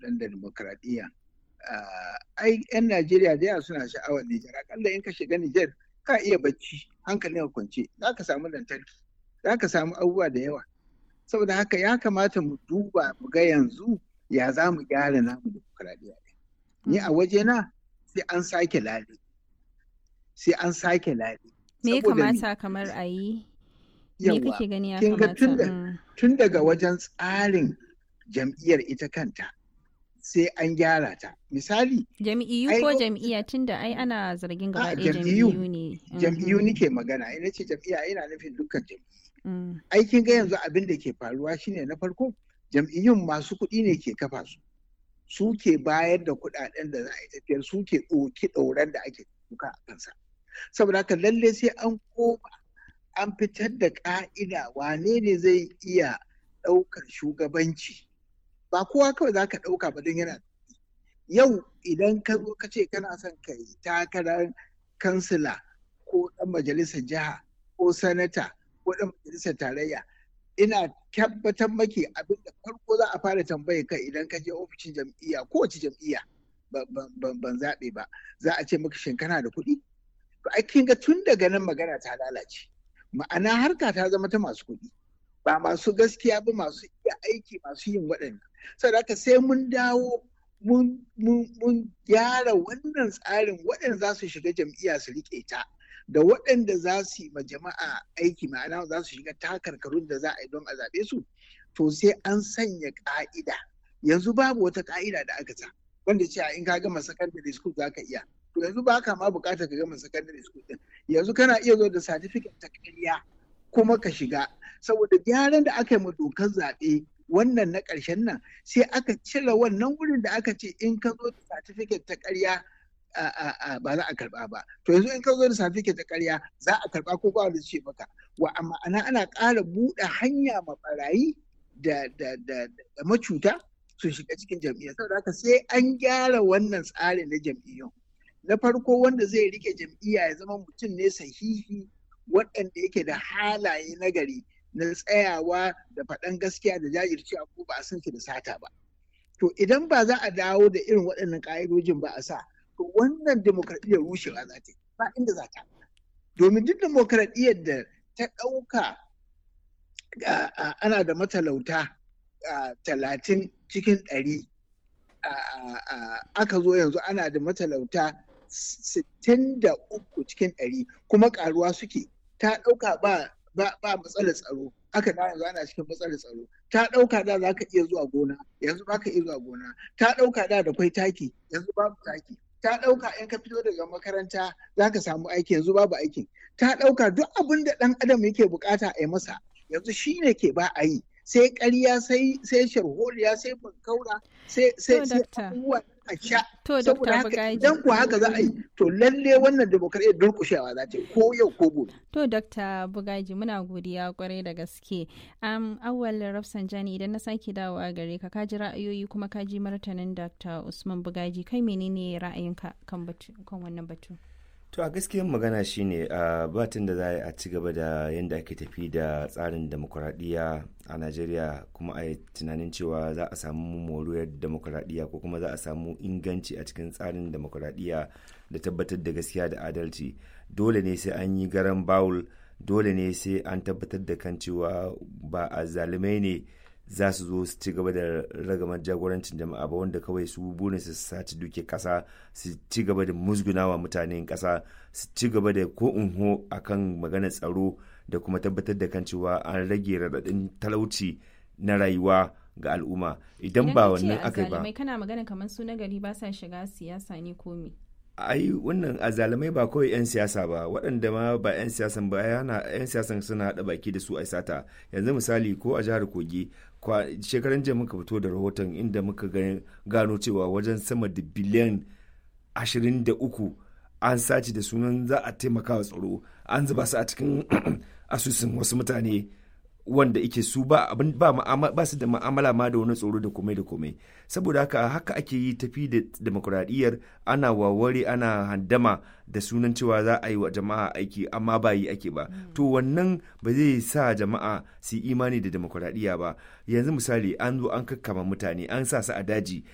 ɗan da demokradiyya ai 'yan Najeriya da yawa suna sha'awar Nijar akalla in ka shiga Nijar ka iya bacci hankalin kwance za ka samu lantarki za ka samu abubuwa da yawa saboda haka ya kamata mu duba mu ga yanzu ya za mu gyara namu demokradiyya ni a waje na sai an sake lale sai an sake lale me ya kamata kamar a yi me kake gani ya kamata tun daga wajen tsarin jam'iyyar ita kanta sai an gyara ta misali jam'iyyu ko jam'iyya tun da ai ana zargin gaba ɗaya jam'iyyu ne jam'iyyu nike magana ina ce jam'iyya ina nufin dukkan jam'iyyu aikin ga yanzu abin da ke faruwa shine na farko jam'iyyun masu kuɗi ne ke kafa su su ke bayar da kuɗaɗen da za a yi tafiyar su ke ɗauki ɗauran da ake duka a kansa saboda haka lalle sai an koma an fitar da ƙa'ida wane ne zai iya ɗaukar shugabanci ba kowa kawai za ka ɗauka ba don yana yau idan ka zo ka ce kana son ka yi takarar kansila ko ɗan majalisar jiha ko sanata ko ɗan majalisar tarayya ina tabbatar maki abin da farko za a fara tambaye ka idan ka je ofishin jam'iyya kowace jam'iyya ban zaɓe ba za a ce maka shin kana da kuɗi to ai kin ga tun daga nan magana ta lalace ma'ana harka ta zama ta masu kuɗi ba masu gaskiya ba masu iya aiki masu yin waɗannan saboda haka sai mun dawo mun gyara wannan tsarin waɗanda za su shiga jam'iyya su riƙe ta da waɗanda za su yi ma jama'a aiki ma'ana za su shiga takarkarun da za a yi don a zaɓe su to sai an sanya ƙa'ida yanzu babu wata ƙa'ida da aka sa wanda cewa in ka gama secondary school za ka iya to yanzu ba ka ma buƙatar ka gama secondary school din yanzu kana iya zo da certificate ta ƙarya kuma ka shiga saboda gyaran da aka yi ma dokar zaɓe wannan na ƙarshen nan sai aka cire wannan wurin da aka ce in ka zo da certificate ta ƙarya ba za a karba ba to yanzu in ka zo da certificate ta ƙarya za a karba ko ba wanda ce maka wa amma ana ana ƙara buɗe hanya ma barayi da da da macuta su shiga cikin jam'iyyar saboda haka sai an gyara wannan tsarin na jam'iyyun na farko wanda zai rike jam'iyya ya zama mutum ne sahihi waɗanda yake da halaye nagari na tsayawa da faɗan gaskiya da jajircewa ko ba a san shi da sata ba to idan ba za a dawo da irin waɗannan ƙa'idojin ba a sa to wannan demokradiyyar rushewa za ta yi ba inda za ta domin duk demokradiyyar da ta ɗauka ana da matalauta talatin cikin ɗari aka zo yanzu ana da matalauta sittin da uku cikin ɗari kuma ƙaruwa suke ta ɗauka ba ba matsalar tsaro aka da yanzu ana cikin matsalar tsaro ta ɗauka da za ka iya zuwa gona yanzu ba ka iya zuwa gona ta ɗauka da da kwai taki yanzu babu taki ta ɗauka in ka fito daga makaranta za ka samu aiki yanzu babu aikin ta ɗauka duk abin da ɗan adam yake bukata a yi masa yanzu shi ne ke ba a yi sai ƙarya sai sai sharholiya sai bankaura sai sai sai abubuwa a sha saboda haka idan ku haka za a yi to lalle wannan demokradiyyar durƙushewa za ta yi ko yau ko gobe to dr bugaji muna godiya kwarai da gaske um, awwal rafsanjani idan na sake dawowa gare ka kaji ra'ayoyi kuma kaji martanin dr usman bugaji kai menene ra'ayinka kan kan wannan batu to a gaskiyar magana shine a batun da za a ci gaba da yadda ake tafi da tsarin demokuraɗiyya a najeriya kuma a yi tunanin cewa za a samu moriyar demokuraɗiyya ko kuma za a samu inganci a cikin tsarin demokuraɗiyya da tabbatar da gaskiya da adalci dole ne sai an yi garan bawul dole ne sai an tabbatar da kan cewa ba a zalimai ne za su zo su ci gaba da ragamar jagorancin jama'a ba wanda kawai su burin su saci duke kasa su ci gaba da musgunawa mutanen kasa su ci gaba da ko unho akan maganar tsaro da kuma tabbatar da kan cewa an rage raɗaɗin talauci na rayuwa ga al'umma idan ba wannan aka ba kana magana kamar su na gari ba sa shiga siyasa ne ko me ai wannan azalamai ba kawai 'yan siyasa ba waɗanda ma ba 'yan siyasan ba yana 'yan siyasan suna haɗa baki da su a sata yanzu misali ko a jihar kogi shekaran jiya muka fito da rahoton inda muka gano cewa wajen sama da biliyan 23 an sace da sunan za a taimaka wa tsaro an zuba su a cikin asusun wasu mutane wanda ike su ba abin ba ba su da ma'amala ma da wani tsoro da komai da komai saboda haka haka ake yi tafi da demokuraɗiyyar ana waware ana handama da sunan cewa za a yi wa jama'a aiki amma ba yi ake ba to wannan ba zai sa jama'a su imani da demokuraɗiyya ba yanzu misali an zo an kakkama mutane an sa su a daji